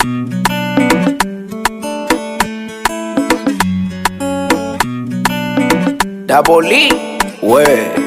Double E, we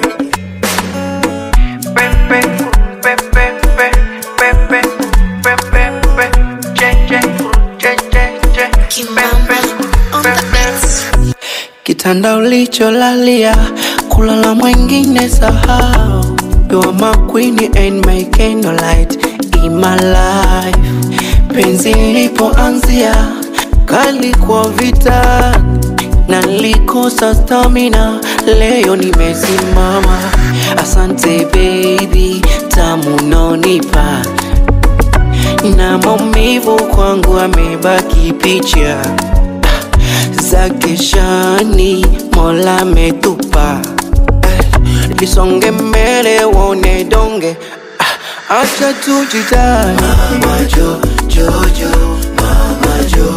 Pepe, pepe, pepe, pepe, pepe, pepe, che, che, che, che, che, Kimamba on the beats. kitanda ulicholalia, kulala mwengine sahau. You are my queen and my candlelight in my life. Penzi lilipoanzia kali kwa vita na nilikosa stamina, leo nimesimama. Asante baby, tamu nonipa na maumivu kwangu amebaki picha za keshani, Mola ametupa Eh, lisonge mbele uone donge Ah, acha tujidai Mama Jo, Jojo, Mama Jo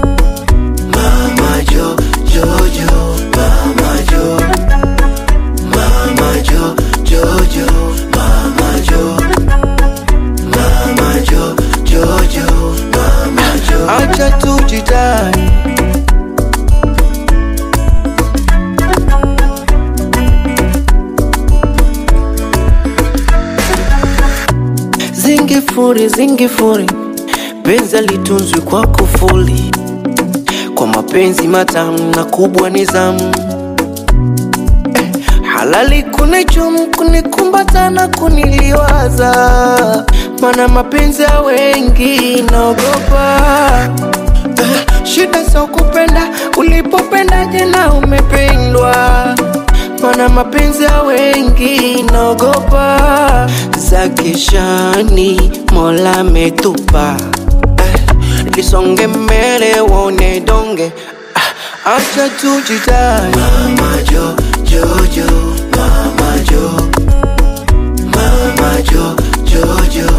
Mama Jo, Jojo, Mama Jo Mama Jo, Jojo, Mama Jo Mama Jo, Jojo, Mama Jo Acha tujidai Zingifuri, zingifuri, penzi litunzwi kwa kufuli, kwa mapenzi matamu na kubwa nizamu eh, halali kunichum kunikumbata na kuniliwaza, mana mapenzi ya wengi naogopa eh, shida za kupenda ulipopendaje na umependwa mana mapenzi ya wengi naogopa za kishani mola ametupa eh, lisonge mbele uone donge ah, acha tujidai mama jo jojo mama jo mama jo jojo